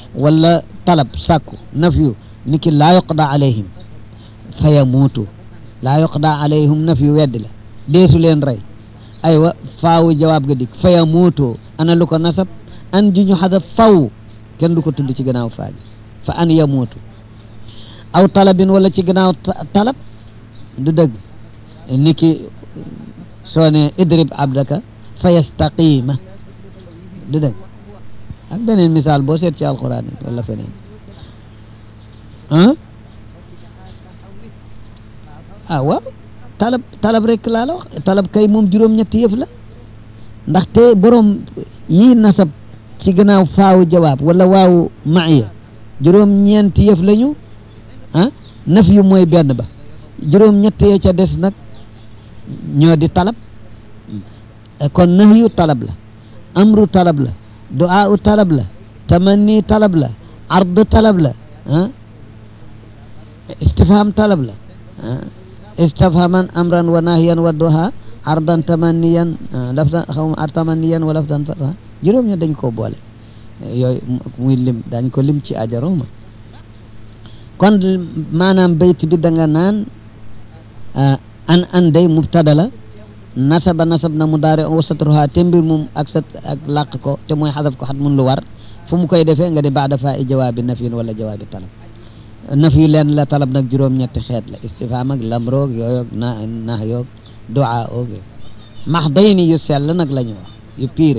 wala talab sàkku nafyu ni ki laa yuqda alayhim fa yamuutu laa yuqda alayhim nafyu weddi la deesu leen rey aywa faawu jawaab ga dik fa yamuutu ana lu ko nasab an ju ñu xadaf faw kenn du ko tudd ci gannaaw faa gi fa an yamuutu aw talabin wala ci gannaaw talab du dëgg ni ki soo ne idrib abdaka fa yastaqima du dëgg ak beneen misaal boo seet ci alquran yi wala feneen ah ah waaw talab talab rek laa la wax talab kay moom juróom-ñetti yëf la ndaxte borom yii nasab ci gannaaw faawu jawaab wala waawu maaya juróom-ñeenti yëf lañu ah naf yu mooy benn ba juróom-ñett ya ca des nag ñoo di talab kon nahyu talab la amru talab la du'a u talab la tamanni talab la ard talab la ah istifham talab la ah istifhaman amran wa nahyan wa duha ardan tamanniyan lafdan xaw ma ar tamanniyan wa lafdan fata juróom ña dañ koo boole yooyu muy lim dañ ko lim ci ajaroma kon maanaam bayt bi da nga naan an an day mubtada la nasaba nasab na mu daare wa satruha te mbir moom ak sat ak làq ko te mooy xadaf ko xat mun lu war fu mu koy defee nga di baada faa i jawaabi nafyin wala jawaabi talab naf yu leen la talab nag juróom-ñetti xeet la istifham ak lamroog yooyoog na nah yoog duaa oog max day ni yu sell nag la ñu wax yu piire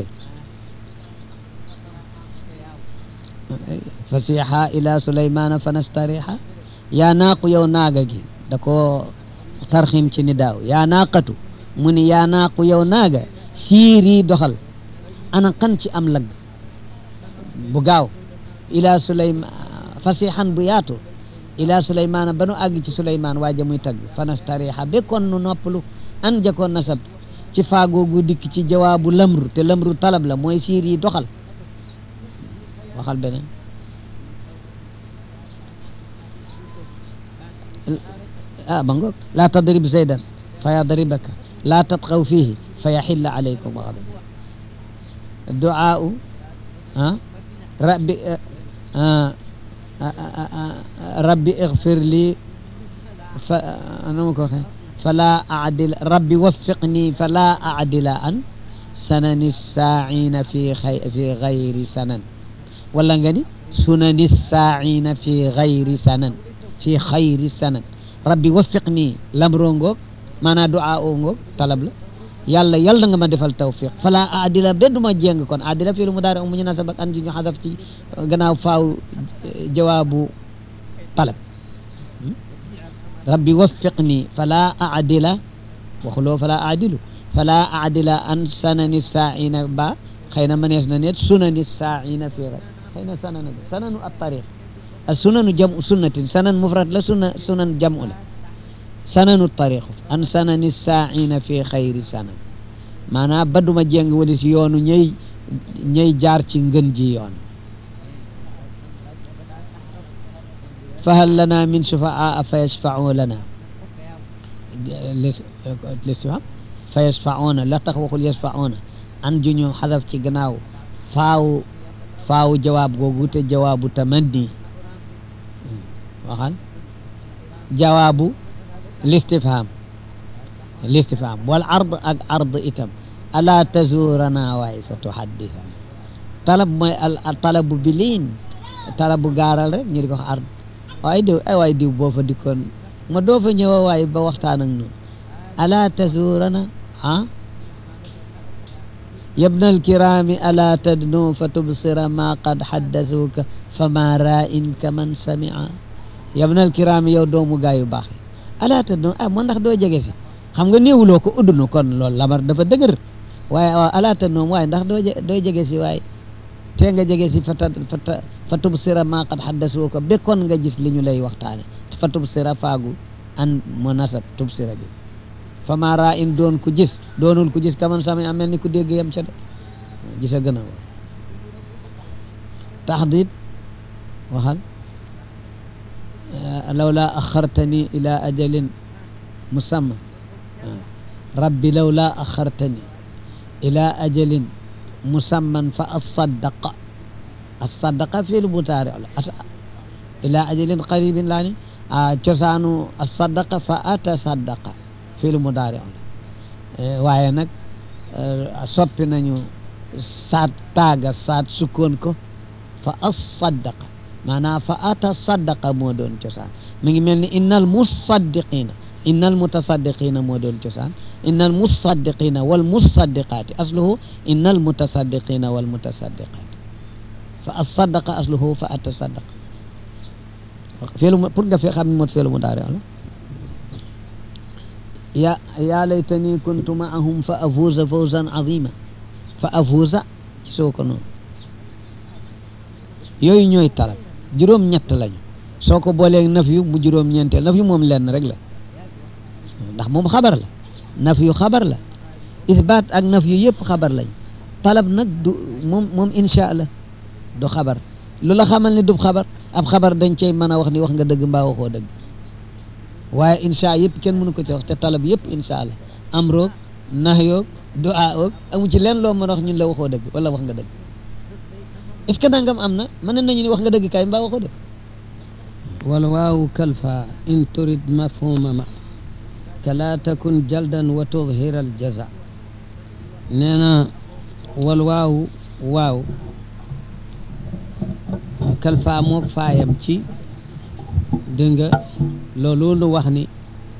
fasiha ila sulaymana fanastariha yaa naaqu yow naaga gi da ko tarxim ci ni daaw yaa naaqatu mu ni yaa naaqu yow naaga siiri doxal ana kan ci am lagg bu gaaw ila sulayma fasihan bu yaatu ila sulaymana ba nu àgg ci sulayman waaja muy tagg fanastariha bekkoon nu noppalu an jakoon nasab ci faagoogu dikk ci jawaabu lamru te lamru talab la mooy siir yi doxal waxal beneen ah ba ngoog laa tadrib zaydan fa yadribaka laa tatxaw fiihi fa yaxilla alaykum gadab duaau ah rabbi rabbi ixfir lii fa anama ko waxee fala adil rabbi waffiqni fala adila an sanani saaina fi xay fi gayri sanan wala nga ni sunani saaina fi gayri sanan fi xayri sanan rabbi waffiqni lamroo ngoog maanaam duaa oo ngoog talab la yàlla yàlla nga ma defal tawfiq fala adila bedduma jéng kon adila fii lu mu daari mu ñu nasab ak an ji ñu xadaf ci gannaaw faaw jawaabu talab rabbi waffiqni fala adila waxuloo fala adilu fala adila an sanani saaina ba xëy na manees na net sunani saaina fii rek xëy na sanana sananu at tariq sunanu jamu sunnatin sanan mufrad la sunna sunan jamu la sananu tariqu an sanani saaina fi xayri sanan maanaam badduma jéng wali si yoonu ñëy ñëy jaar ci ngën ji yoon fahal lana min shufaa fa yashfau lana listifham fa yashfauna la tax waxul yashfauna an juñu xadaf ci gannaaw faaw faaw jawaab googu te jawaabu tamanni waxal jawaabu listifham listifham wal ard ak ard itam ala tazurana waay fa tuhaddithana talab mooy al talabu biliin talabu gaaral rek ñu di ko wax ard waay diw ay waay diw boo fa dikkoon ma doo fa ñëwa waay ba waxtaan ak ñun ala tazurana ah yabna alkirami ala tadnu fa tubsira ma qad haddasuka fama ra'in kaman sami'a yabna alkirami yow doomu gaa yu baax yi ala tadnu ah moo ndax doo jege si xam nga néewuloo ko uddunu kon loolu lamar dafa dëgër waaye waaw ala tadnu waaye ndax doo doo jege si waaye te nga jege si fa ta fa tubsira ma qad haddasuka bekkoon nga gis li ñu lay waxtaane fa tubsira faagu an mo nasab tubsira bi fama ra'in doon ku gis doonul ku gis kaman sami am mel ni ku dégg yam ca de gis a gën a war taxdid waxal lawla axartani ila ajalin musamma rabbi lawla axartani ila ajalin musamman fa asaddaqa as-saddaqa fi'lu mudaari la ata ila ajalin qaribin laa ni cosaanu as-saddaqa fa atasaddaqa fi'lu mudaari la waaye nag soppi nañu saat taaga saat sukkoon ko fa as-saddaqa maanaam fa atasaddaqa moo doon cosaan mi ngi mel ni innal musaddiqina innal mutasaddiqina moo doon cosaan innal musaddiqina wal musaddiqaati asluhu innal mutasaddiqina wal mutasaddiqaati fa as-saddaqa asluhu fa atasaddaqa feelu pour nga fi xam ne mot feelu mu daari ala ya yaa laytani kuntu maahum fa afuuza fawzan azima fa afuuza ci soo ko noonu yooyu ñooy talab juróom ñett lañu soo ko boolee naf yu mu juróom ñeenteel naf yu moom lenn rek la ndax moom xabar la naf yu xabar la isbaat ak naf yu yëpp xabar lañ talab nag du moom moom insha allah du xabar lu la xamal ni du xabar ab xabar dañ cey mën a wax ni wax nga dëgg mbaa waxoo dëgg waaye insha yëpp kenn mënu ko ci wax te talab yëpp insha allah am roog nax yoog du a oog amu ci leen loo mën a wax ñun la waxoo dëgg wala wax nga dëgg est-ce que nangam am na mën nañu ni wax nga dëgg kay mbaa waxoo dëgg wal waawu kalfa in turid mafhuma ma kala takun jaldan wa tudhira al jaza nee na wal waawu waaw kalfa mook faayam ci dégg nga loolu nu wax ni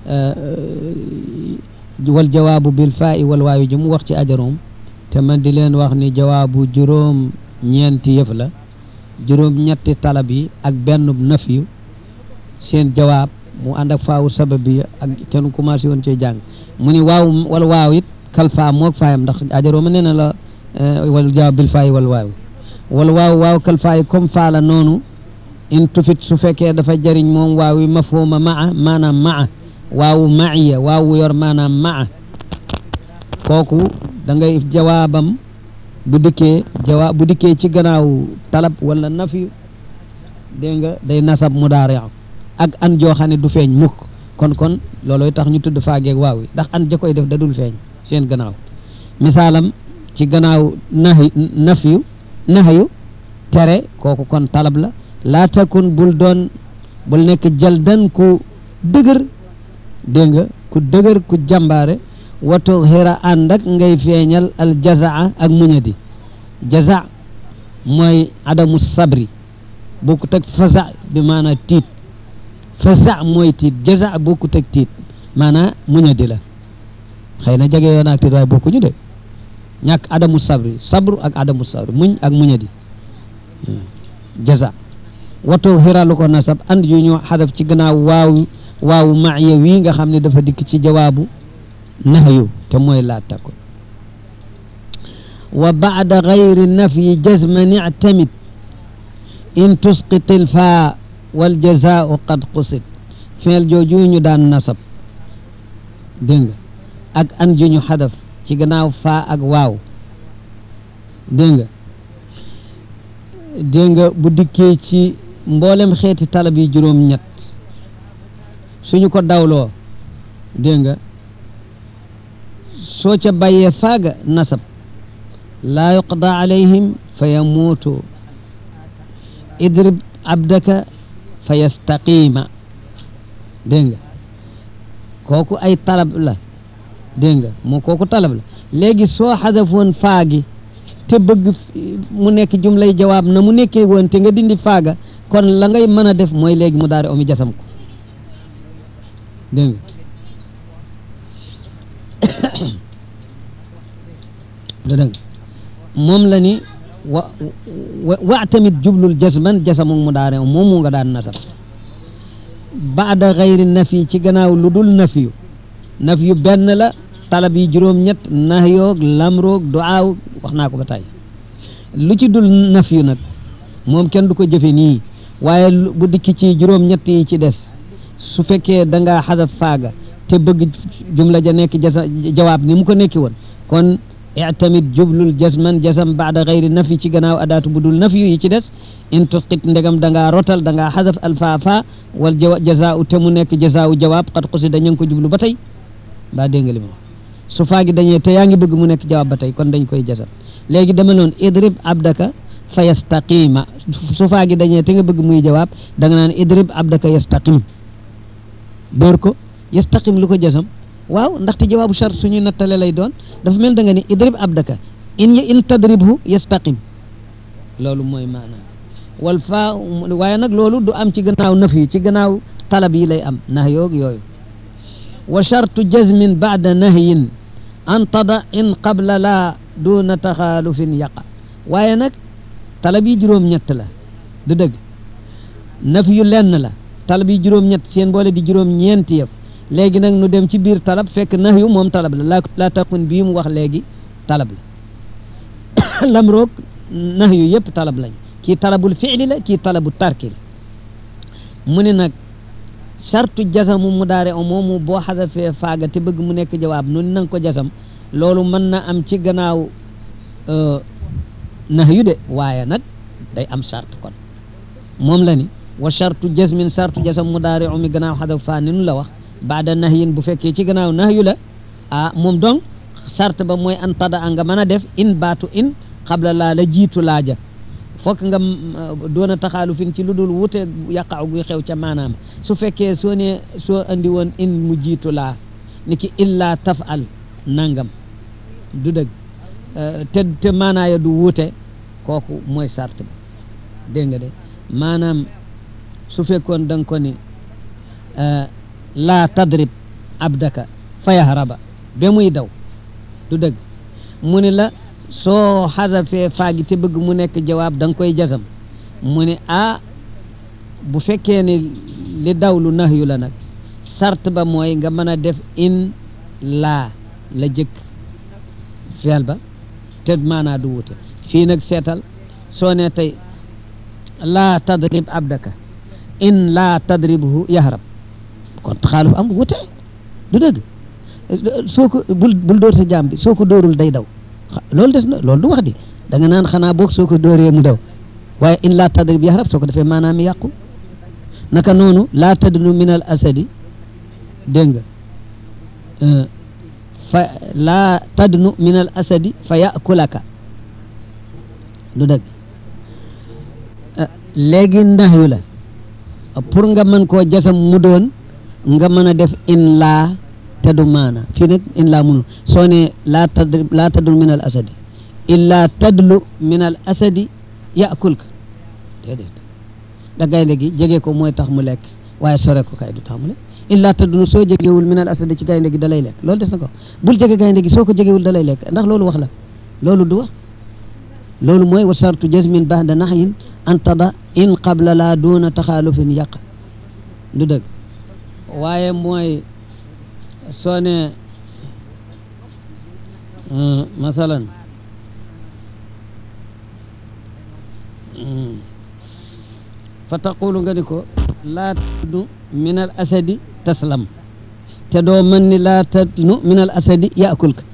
wal jawaabu bil faa'i wal waawi ji mu wax ci ajaroom te man di leen wax ni jawaabu juróom ñeenti yëf la juróom ñetti talab yi ak benn naf yu seen jawaab mu ànd ak faawu sabab bi ak kenn commencé woon cee jàng mu ni waaw wal waaw it kalfa mook faayam ndax ajarooma nee na la wal jawaab bil faa'i wal waawi wal waaw waaw kalfa yi comme faala noonu in tufit su fekkee dafa jëriñ moom waaw yi mafhuma maa maanaam maa waawu maiya waawu yor maanaam maa kooku da ngay jawaabam bu dikkee jawaab bu dikkee ci gannaaw talab wala nafi dégg nga day nasab mudaari ak an joo xam ne du feeñ mukk kon kon looloy tax ñu tudd faageeg waaw yi ndax an ja koy def da dul feeñ seen gannaaw misaalam ci gannaaw nahi nafiyu nahayu tere kooku kon talab la laa takun bul doon bul nekk jaldan ku dëgër dégg nga ku dëgër ku jàmbaare watu xira ànd ak ngay feeñal al jazaa ak muñadi jaza mooy adamu sabri bokkut ak faza bi maanaa tiit faza mooy tiit jaza bokkut ak tiit maanaa muñadi la xëy na jege yoon ak tiit waaye bokkuñu de ñàkk adamu sabri sabru ak adamu sabri muñ ak muñadi jaza watu xiralu ko nasab and yu ñu xadaf ci gannaaw waaw waaw maaya wii nga xam ne dafa dikk ci jawaabu nahyu te mooy laa takun wa baada gayri nafyi jazman ictamid in tusqit ilfaa wal jazaau qad qusid feel jooju ñu daan nasab dégg nga ak an ju ñu xadaf ci gannaaw faa ak waaw dégg nga dégg nga bu dikkee ci mboolem xeeti talab yi juróom ñett suñu ko dawloo dégg nga soo ca bàyyee faaga nasab laa yuqda alayhim fa yamuutu idrib abdaka fa yastaqiima dégg nga kooku ay talab la dégg nga moo kooku talab la léegi soo xadafoon faagi te bëgg mu nekk jumlay jawaab na mu nekkee woon te nga dindi faaga kon la ngay mën a def mooy léegi mu daal di omi jasam ko dégg nga dégg moom la ni wa wa tamit jublul jasman jasamu mu daare moom mu nga daan nasab baada xayri nafi ci gannaaw lu dul nafiyu nafiyu benn la talab yi juróom-ñett nahyoog lamroog duaaw wax naa ko ba tey lu ci dul nafiyu nag moom kenn du ko jëfe nii waaye bu dikki ci juróom-ñett yi ci des su fekkee da ngaa xadaf faaga te bëgg jumla ja nekk jasa jawaab ni mu ko nekki woon kon itamit jublul jasman jasam baada xayri nafi ci gannaaw adaatu bu dul nafi yi ci des in tusqit ndegam da ngaa rotal da ngaa xadaf alfaafa wal jawa jazaau te mu nekk jazaau jawaab xat xusi dañu ko jublu ba tey baa dégg nga li ma su faagi dañee te yaa ngi bëgg mu nekk jawaab ba tey kon dañ koy jasam léegi dama noon idrib abdaka fa yastaqima su faa gi dañee te nga bëgg muy jawaab da nga naan idrib abdaka yastaqim dóor ko yastaqim lu ko jasam waaw ndaxte jawaabu chart suñuy nattale lay doon dafa mel da nga ni idrib abdaka in in tadribhu yastaqim loolu mooy maanaam wal faa waaye nag loolu du am ci gannaaw naf yi ci gannaaw talab yi lay am nah yoog yooyu wa chartu jazmin baada nahyin an tada in qabla laa duna taxaalufin yaqa waaye nag talab yi juróom-ñett la du dëgg naf yu lenn la talab yi juróom-ñett seen boole di juróom-ñeenti yëf léegi nag nu dem ci biir talab fekk nah yu moom talab la laa laa taqun bii mu wax léegi talab la lam roog nah yu yëpp talab lañ kii talabul fiili la kii talabu tarki la mu ne nag sartu jasamu mu daare o moomu boo xasafee faaga te bëgg mu nekk jawaab nun nanga ko jasam loolu mën na am ci gannaaw nax yu de waaye nag day am sart kon moom la ni wa sartu jasmin sartu jasam mu daare o mi gannaaw xasaf faa ni nu la wax baada nax yin bu fekkee ci gannaaw nax yu la ah moom donc sart ba mooy an tada a nga mën a def in baatu in xabla laa la jiitu laaja fokk nga doon a taxaalu fin ci lu dul wute yàqaaw guy xew ca maanaam su fekkee soo ne soo andi woon in mu jiitu laa ni ki illaa tafal nangam du dëgg te te maanaaya du wuute kooku mooy sart ba dégg nga de maanaam su fekkoon da nga ko ni laa tadrib abdaka fayahraba ba muy daw du dëgg mu ni la soo xasafee faagi te bëgg mu nekk jawaab da nga koy jasam mu ne ah bu fekkee ni li dawlu nax yu la nag sart ba mooy nga mën a def in laa la jëkk feel ba te maanaa du wute fii nag seetal soo ne tey laa tadrib abdaka in laa tadribhu yahrab kon taxaaluf am wute du dëgg soo ko bul bul dóor sa jaam bi soo ko dóorul day daw loolu des na loolu du wax di da nga naan xanaa boog soo ko dóoree mu daw waaye in laa tadrib yahrab soo ko defee maanaam yàqu naka noonu laa tadnu min al asadi dégg nga fa laa tadnu min al asadi fa yakulaka du dëgg léegi ndax yu la pour nga mën koo jasam mu doon nga mën a def in laa te du maana fii nag in laa munu soo ne laa tadrib laa tadlu min al asadi illaa tadlu min al asadi yakulka déedéet da gaynde gi jege ko mooy tax mu lekk waaye sore ko kay du tax mu lekk illaa tadlu soo jegewul min al asadi ci gaynde gi da lay lekk loolu des na ko bul jege gaynde gi soo ko jegewul da lay lekk ndax loolu wax la loolu du wax loolu mooy wa sartu jasmin ba'da nahyin an tada in qabla laa duuna taxaalufin yàq du dëgg waaye mooy soo ne masalan fa taqulu nga ni ko laa tadnu min al asadi taslam te doo mën ni laa tadnu min al asadi yaakul ka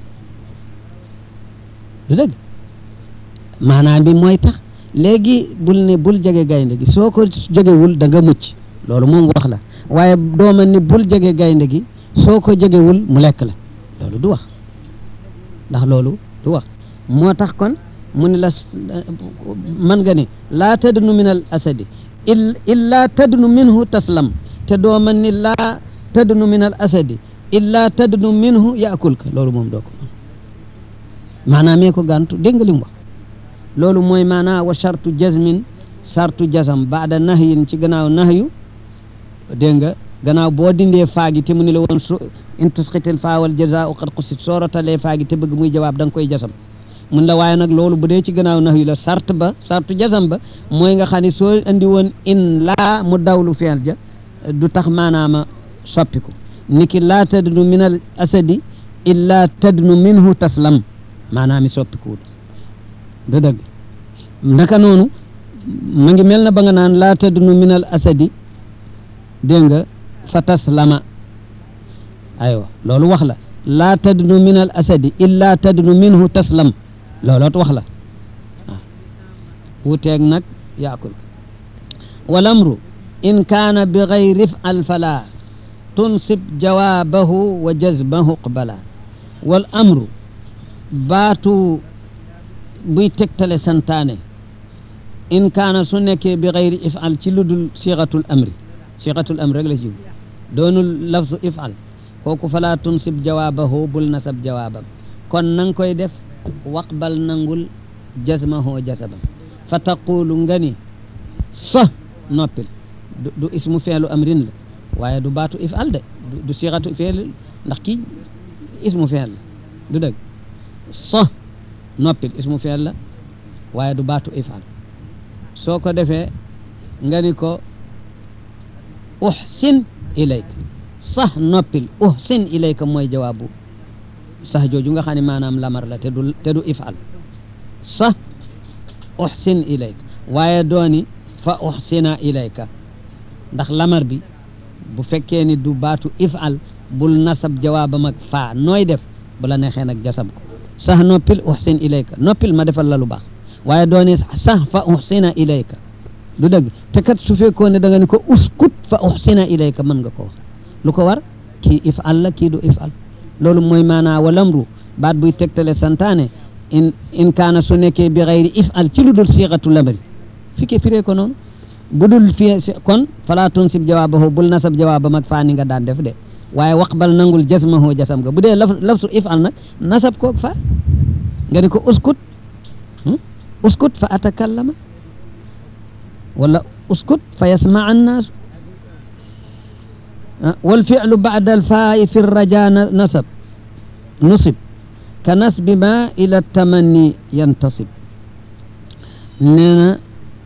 du dëgg maanaam bi mooy tax léegi bul ne bul jege gaynde gi soo ko jegewul da nga mucc loolu moom wax la waaye doo mën ni bul jege gaynde gi soo ko jegewul mu lekk la loolu du wax ndax loolu du wax moo tax kon mu ne la man nga ni laa tadnu min al asadi illaa tadnu minhu taslam te doo mën ni laa tadnu min al asadi illaa tadnu minhu yaakul ka loolu moom doo ko mën maanaam mee ko gàntu dégg nga li mu wax loolu mooy maanaa wa chartu jazmin sartu jazam baada nahyin ci gannaaw nahyu dégg nga gannaaw boo dindee faagi te mu ni la woon su in tusqitil faawal jazaau qad qusit soo rotalee faagi te bëgg muy jawaab da nga koy jasam mun la waaye nag loolu bu dee ci gannaaw nax yu la sart ba sartu jasam ba mooy nga xam ne soo andi woon in laa mu dawlu feel ja du tax maanaama soppiku niki laa tadnu min al asadi illa tadnu minhu taslam maanaami soppikuwul du dëgg naka noonu ma ngi mel na ba nga naan laa tadnu min al asadi dégg nga fa taslama aywa loolu wax la laa tadnu min al asadi illa tadnu minhu taslam looloot wax la waaw wuteeg nag yaakul wal amru in kaana bi gayri if'al fala tunsib jawaabahu wa jazbahu qbala wal amru baatu buy tegtale santaane in kaana su nekkee bi xayri ifal ci lu dul siixatul amri siixatul amri rek la ci doonul lafsu ifal kooku falaa tunsib jawaabahu bul nasab jawaabam kon nang koy def waqbal nangul jasmahoo jasabam fa taqulu nga ni sa noppil du du ismu feelu amrin la waaye du baatu ifal de du siixatu feel ndax kii ismu feel la du dëgg sa noppil ismu feel la waaye du baatu ifal soo ko defee nga ni ko uhsin ilayka sax noppil uhsin ilayka mooy jawaabu sax jooju nga xam ne maanaam lamar la te du te du ifal sax uhsin ilayka waaye dooni fa uhsina ilayka ndax lamar bi bu fekkee ni du baatu ifal bul nasab jawaabam ak faa nooy def bu la neexee nag jasab ko sax noppil uhsin ilayka noppil ma defal la lu baax waaye dooni sax fa uhsina ilayka du dëgg te kat su fekkoon ne da nga ni ko uskut fa uhsina ilayka mën nga ko wax lu ko war kii ifal la kii du ifal loolu mooy maanaa walamru baat buy tegtale santaane in in kaana su nekkee bi xayri ifal ci lu dul siixatu lamri fi ke firee ko noonu bu dul fi kon falaa tunsib jawaabahu bul nasab jawaabam ak faa ni nga daan def de waaye waqbal nangul jasmahu jasam nga bu dee laf lafsu ifal nag nasab koog fa nga ni ko uskut uskut fa atakallama wala uskut fa yasmaa annaasu wal fi'lu ba'da al faa'i fi raja nasab nusib ka nasbi ma ila tamanni yantasib nee na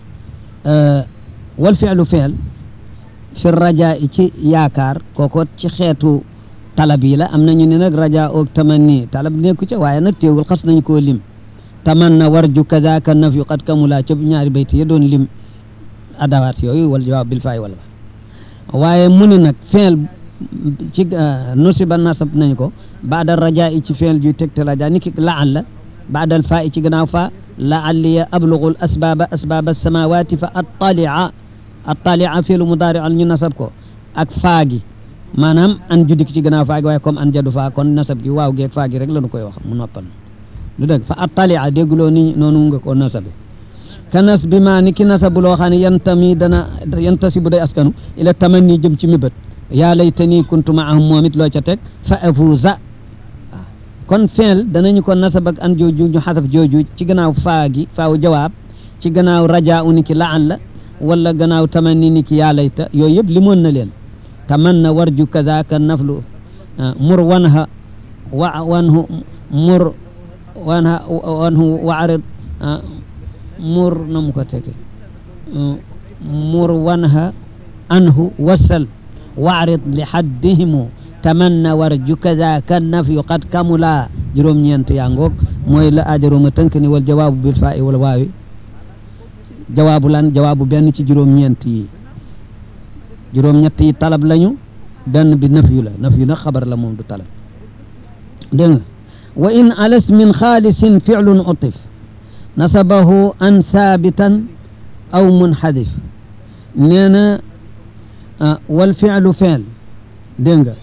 wal fi'lu fi'l fi raja ci yaakaar kooko ci xeetu talab yi la am nañu ne nag raja oog tamanni talab nekku ca waaye nag teewul xas nañ koo lim tamanna warju kadaka nafyu qad kamula ca ñaari bayti ya doon lim adawaat yooyu wal jawaab bil faay wala waaye mu ni nag feel ci nusiba nasab nañ ko baada raja i ci feel juy tegte raja ni ki laal la baada al faa i ci gannaaw faa laalliya ablugu l asbaba asbaba samawati fa attalia attalia feelu mudaari al ñu nasab ko ak faa gi maanaam an judik ci gannaaw faa gi waaye comme an jadu faa kon nasab gi waaw geeg faa gi rek la nu koy wax mu noppal lu dëgg fa attalia dégguloo ni noonu nga ko nasabe ka nas bi maa ni ki nasabu loo xam ne yantami dana yantasi bu day askanu ila tamanni jëm ci mébét yaa laytani kuntu maahum moom it loo ca teg fa afuuza waaw kon feel danañu ko nasab ak an jooju ñu xasaf jooju ci gannaaw faa gi faaw jawaab ci gannaaw raja u ni ki laan la wala gannaaw tamanni ni ki yaa layta yooyu yëpp limoon na leen tamanna warju kadaka naflu mur wanha wa wanhu mur wanha wanhu waarid mur na mu ko tege mur wanha anhu wasal waarid li haddihimu tamanna warju kadaka nafyu qad kamula juróom-ñeent yaa ngoog mooy la ajaroma tënk ni wal jawaabu bil faa i wal waawi jawaabu lan jawaabu benn ci juróom-ñeent yi juróom-ñett yi talab lañu benn bi nafyu la nafyu nag xabar la moom du talab dégg nga wa in alas min xaalisin ficlun utif nasabahu an thaabitan aw munxadif nee na wal ficlu feel dégg nga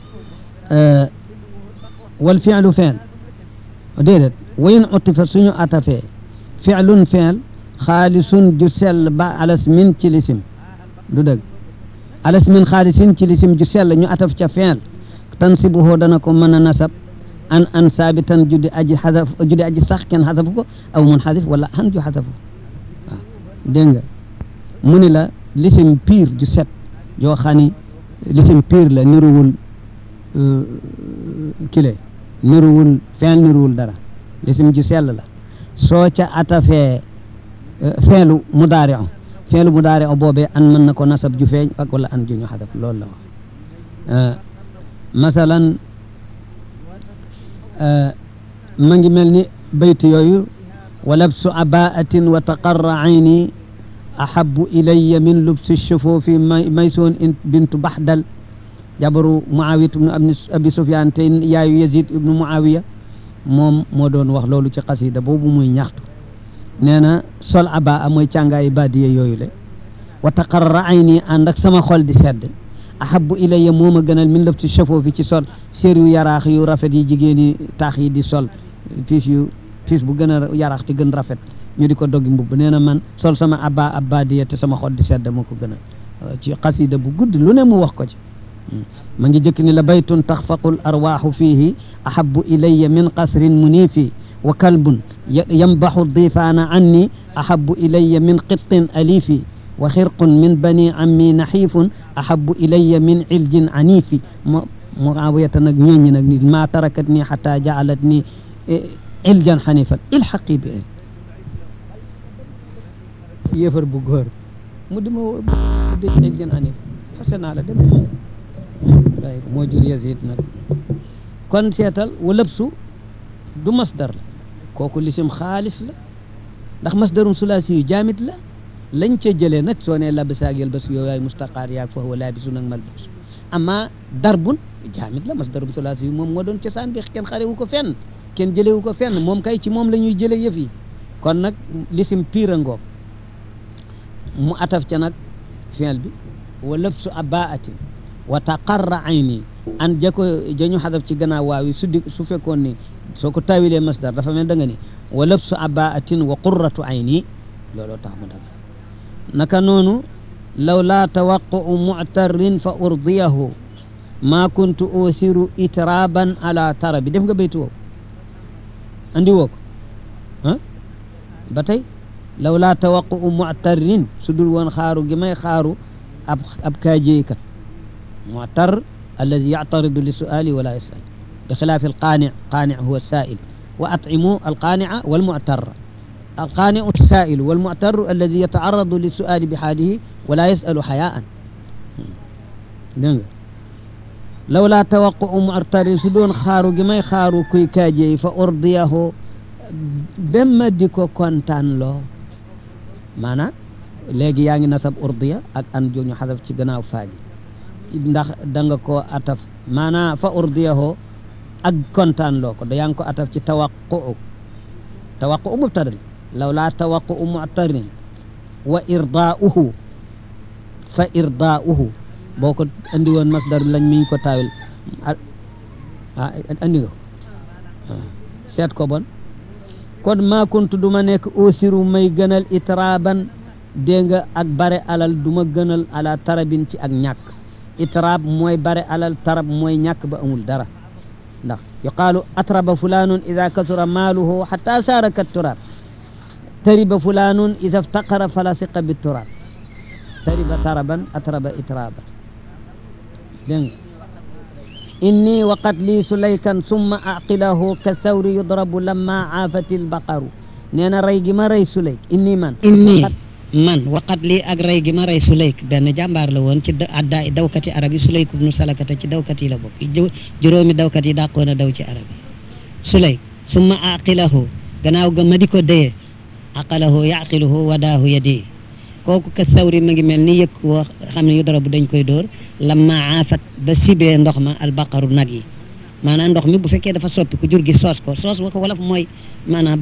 wal ficlu feel déedéet wa in utifa suñu atafee ficlun feel xaalisun ju sell ba alas min ci lisim du dëgg alas min xaalisin ci lisim ju sell ñu ataf ca feel tansibuhu dana ko mën a nasab an an saabitan judi aji xasaf judi aji sax kenn xasafu ko aw mun xasif wala an ju xasafu waaw dégg nga mu ni la lisim piir ju set yoo xam ni lisim piir la niruwul kile niruwul feel niruwul dara lisim ju sell la soo ca atafee feelu mudaari o feelu mudaari o boobee an mën na ko nasab ju feeñ ak wala an ju ñu xasaf loolu la wax masalan ma ngi mel ni bayt yooyu wa labsu abaatin wa taqarra ayni ahabu ilaya min lubsi shufufi maysoon bintu baxdal jabaru muawiyat ibnu abi sufyan te yaayu yazid ibnu muawiya moom moo doon wax loolu ci xasida boobu muy ñaxtu nee na sol abaa mooy càngaayi baadiye yooyu le wa taqarra ayni ànd ak sama xol di sedd ahabu ilayya moo ma gënal min lëf ci chafoo fi ci sol séer yu yaraax yu rafet yi jigéen yi taax yi di sol piis yu piis bu gën a yaraax te gën rafet ñu di ko doggi mbubb nee na man sol sama abba abbadiya te sama xol di sedd moo ko gënal ci xasida bu gudd lu ne mu wax ko ci ma ngi jëkk ni la baytun taxfaqul arwaaxu fiihi ahabu ilayya min qasrin muniifi wa kalbun yambaxu difaana anni ahabu ilayya min qittin aliifi wa xirqun min bani ammi naxiifun ahabu ilayya min iljin aniifi mo muawiyata nag ñooñi nag ni ma tarakat nii xata jaalat nii iljan xanifan ilxaqi bi yéefar bu góor mu di ma tudde iljan xanif fase naa la dem waaye moo jur Yazid nag kon seetal walëbsu du masdar la kooku lisim xaalis la ndax masdarum sulaasi yu jaamit la lañ ca jëlee nag soo nee labisaag yël bas yooyu waay mustaqaar yaag fa huwa laabisu nag malbus amma darbun jaamit la masdarum sulaasi yu moom moo doon cosaan bi kenn xarewu ko fenn kenn jëlewu ko fenn moom kay ci moom la ñuy jële yëf yi kon nag lisim piira ngoog mu ataf ca nag fiil bi wa lëbsu abaatin wa taqarra ayni an jako jañu xadaf ci gannaaw waaw yi su di su fekkoon ni soo ko tawilee masdar dafa mel da nga ni wa labsu abaatin wa qurratu ayni looloo tax mu dag naka noonu law laa tawaquu muctarrin fa urdiyahu maa kuntu uthiru itraban ala tarabi def nga baytu woowu andi woo ko ah ba tey law laa tawaquu muctarrin su dul woon xaaru gi may xaaru ab ab kaajeeykat معتر الذي يعترض للسؤال ولا يسأل بخلاف القانع قانع هو السائل وأطعموا القانع والمعتر القانع السائل والمعتر الذي يتعرض للسؤال بحاله ولا يسأل حياء لولا توقع معتر سدون خارو جماي خارو كي كاجي فأرضيه بما ديكو كونتان لو مانا léegi yaa ngi nasab urdiya ak an jooñu xadaf ci gannaaw faaji ndax da nga ko ataf maanaam fa urdiyaho ak kontaan loo ko da yaa ngi ko ataf ci tawaquu tawaquu mubtada law laa tawaquu mu'tarin wa irdaauhu fa irdaauhu boo ko andi woon masdar lañ mi ko taawil ah andi nga ko seet ko bon kon maa kuntu duma nekk ausiru may gënal itraban dégg nga ak bare alal duma gënal ala tarabin ci ak ñàkk itraab mooy bare alal tarab mooy ñàkk ba amul dara ndax yuqaalu atraba fulanun ida kasura maaluhu xata saara kat turaab tariba fulanun ida ftaqara fala siqa bi turaab tariba taraban atraba itraaban dégg nga inni waqat lii sulaykan summa aqilahu ka thawri yudrabu lamma aafati lbaqaru nee na rey gi ma rey sulayk inni man inni man waqat lii ak rey gi ma rey Sulayk benn jàmbaar la woon ci adda dawkati arab yi Sulayk ibnu Salakata ci dawkat yi la bokk juróomi dawkat yi dàqoon a daw ci arab yi Sulayk summa aqilahu gannaaw ga ma di ko dëye aqalahu yaqiluhu wadaahu yadi kooku ka sawri ma ngi mel ni yëkk woo xam ne yu dara bu dañ koy dóor lamma aafat ba sibee ndox ma albaqaru nag yi maanaam ndox mi bu fekkee dafa soppi ku jur gi soos ko soos wa ko wolof mooy maanaam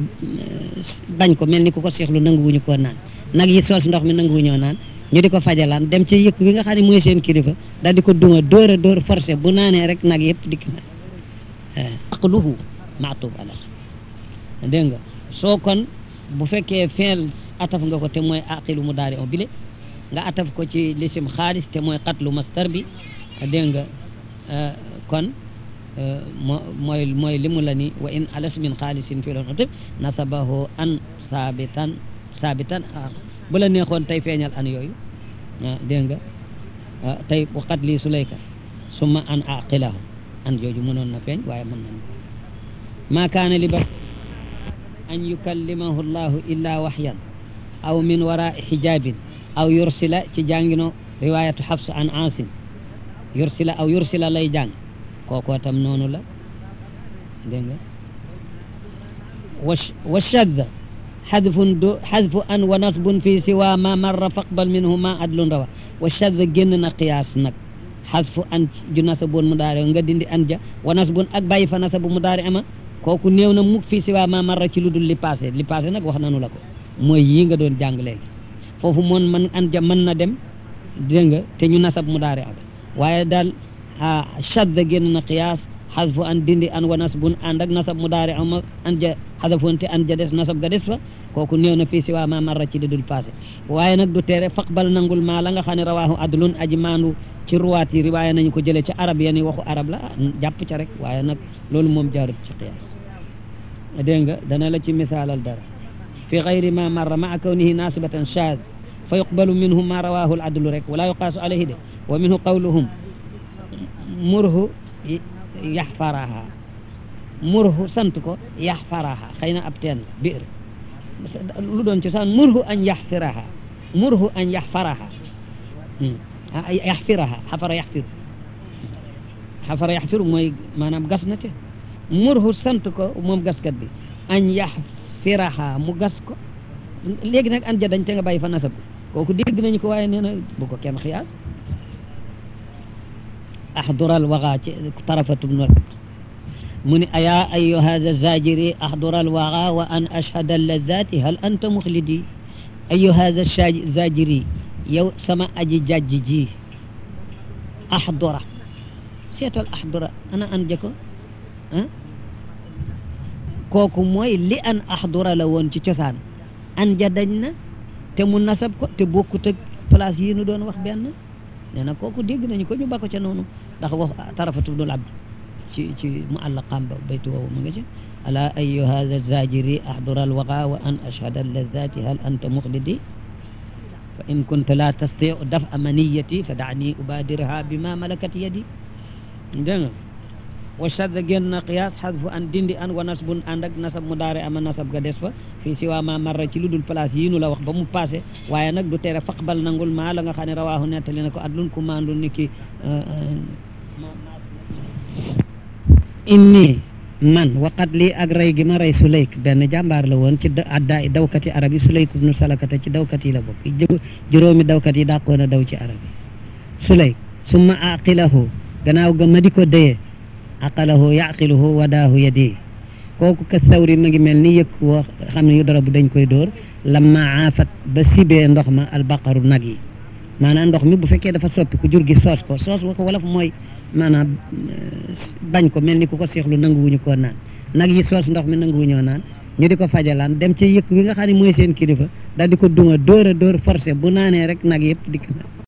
bañ ko mel ni ku ko seexlu nanguwuñu koo naan nag yi soos ndox mi nanguwu ñoo naan ñu di ko fajalaan dem ci yëkk bi nga xam ne mooy seen kilifa daal di ko duma dóor a dóor forcé bu naanee rek nag yëpp dikk na aqluhu maatuf ala dégg nga soo kon bu fekkee feel ataf nga ko te mooy aqilu mu daari on bile nga ataf ko ci lisim xaalis te mooy xatlu mastar bi dégg nga kon moo mooy mooy limu la ni wa in alas min xaalisin fi loon atib nasabahu an saabitan saabitan bu la neexoon tey feeñal an yooyu dégg nga tey waxat lii sulayka summa an aqilahu an jooju mënoon na feeñ waaye mën nañ maa kaana li ba an yukallimahu llahu illa waxyan aw min warai xijabin aw yursila ci jàngino riwayatu xafs an asim yursila aw yursila lay jàng kookoo tam noonu la dégg nga wa shadda xadfun du xadfu an wa nasbun fi siwa ma marra faqbal minhu ma adlun rawa wa shadda génn na qiyaas nag xadfu an ju nasaboon mu daari nga dindi an ja wa nasbun ak bàyyi fa nasabu mu daari ama kooku néew na mukk fii siwa ma marra ci lu dul li passé li passé nag wax nanu la ko mooy yii nga doon jàng léegi foofu moon man an ja mën na dem dégg nga te ñu nasab mu daari ama waaye daal shadda génn na qiyaas xadfu an dindi an wa nasbun ànd ak nasab mu daari ama an ja xadafoonte an ja des nasab ga des fa kooku néew na fii si waa ma marra ci di dul passé waaye nag du tere faqbal nangul maa la nga xam ne rawaahu adlun aji maandu ci ruwaat yi riwaaya nañu ko jëlee ca arab yani waxu arab la jàpp ca rek waaye nag loolu moom jaarut ci qiyaas dégg nga dana la ci misaalal dara fi gayri ma marra maa kawnihi nasibatan shaad fa yuqbalu minhu ma rawahu al adlu rek wala yuqaasu alayhi de wa minhu qawluhum murhu yaxfaraha murhu sant ko yaxfaraha xëy na ab teen la biir lu doon cosaan murhu an yaxfiraha murhu an yaxfaraha yaxfiraha xafara yaxfiru xafara yaxfiru mooy maanaam gas na te murhu sant ko moom gaskat bi an yaxfiraha mu gas ko léegi nag an ja dañ te nga bàyyi fa nasab kooku dégg nañu ko waaye nee na bu ko kenn xiyaas axdural waxa ci tarafatu bnu mu ni ayaa ayu hada zajiri axdural waxa wa an ashhada ladati hal anta muxlidi ayu hada zajiri yow sama aji jajj ji axdura seetal axdura ana an ja ko ah kooku mooy li an axdura la woon ci cosaan an ja dañ na te mu nasab ko te bokkut ak place yi nu doon wax benn nee na kooku dégg nañu ko ñu ba ko ca noonu ndax wax tarafatu bnul abd ci ci mu àllaqaam ba baytu woowu mu nga ci ala ayu hada zajiri ahdura alwaqa wa an ashhada allazati hal anta muxlidi fa in kunta la tastiu daf amaniyati fa daani ubadirha bima malakat yadi dégg nga wa shadda génn na qiyaas xadfu an dindi an wa nasbun ànd ak nasab mu daare ama nasab ga des fa fii si waa ma marra ci lu dul place yii nu la wax ba mu passé waaye nag du tere faqbal nangul maa la nga xam ne rawaahu nettali na ko adlun ku maandu ni ki inni man waqat lii ak rey gi ma rey suleyk benn jàmbaar la woon ci addaa dawkat yi arab yi suleyk ibnu salakata ci dawkat yi la bokk juróomi dawkat yi dàqoon a daw ci arab yi suleyk summa aqilahu gannaaw ga ma di ko dëye aqalahu yaqiluhu wadaahu yadi kooku ka sawri ma ngi mel ni yëkk woo xam ne yu dara bu dañ koy dóor lamma aafat ba sibee ndox ma albaqaru nag yi maanaam ndox mi bu fekkee dafa soppi ku jur gi soos ko soos wax wolof mooy maanaam bañ ko mel ni ku ko seexlu nanguwuñu koo naan nag yi soos ndox mi nanguwuñoo naan ñu di ko fajalaan dem ci yëkk wi nga xam ne mooy seen kilifa daal di ko dunga dóor a dóor forcé bu naanee rek nag yëpp dikk na